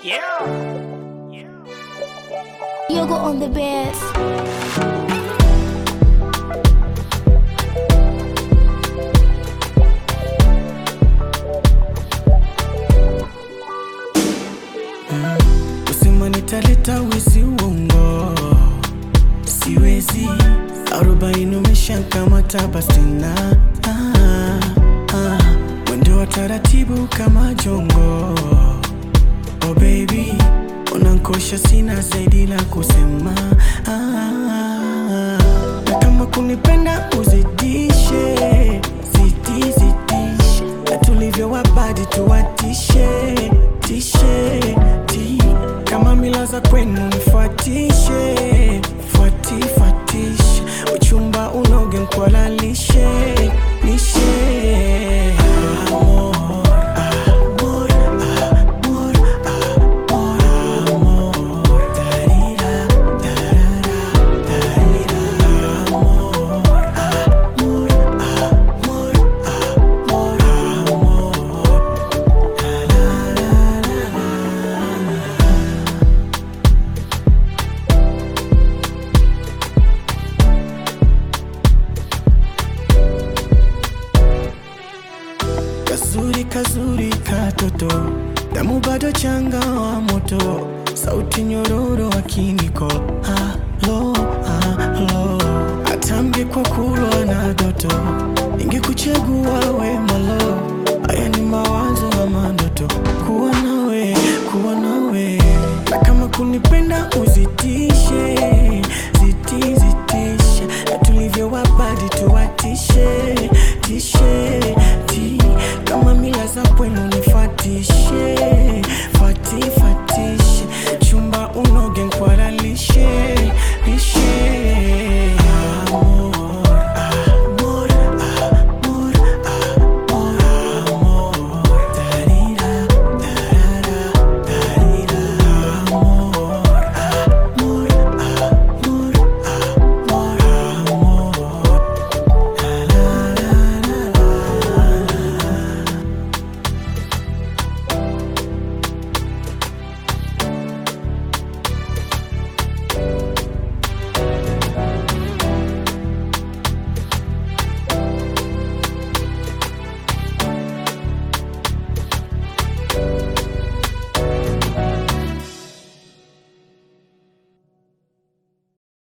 Yoga on the bed. Usema nitaleta wizi uongo, siwezi. Arobaini umeshakamata basi na ah, ah. Mwendo wa taratibu kama jongo. Oh baby, unankosha, sina zaidi la kusema ah, na kama kunipenda uzidishe, zidi zidishe, na tulivyo wabadi tuwatishe tishe ti kama mila za kwenu nifuatishe fuati fuatishe uchumba unoge nkwalalishe nishe amor, amor, amor, amor, amor, darira, darara, darira, amor, amor, amor, amor, amor. Kazuri kazuri katoto, damu bado changa wa moto, sauti nyororo wa kiniko. Halo, halo, atamge kwa kulwa na doto, ingekuchagua we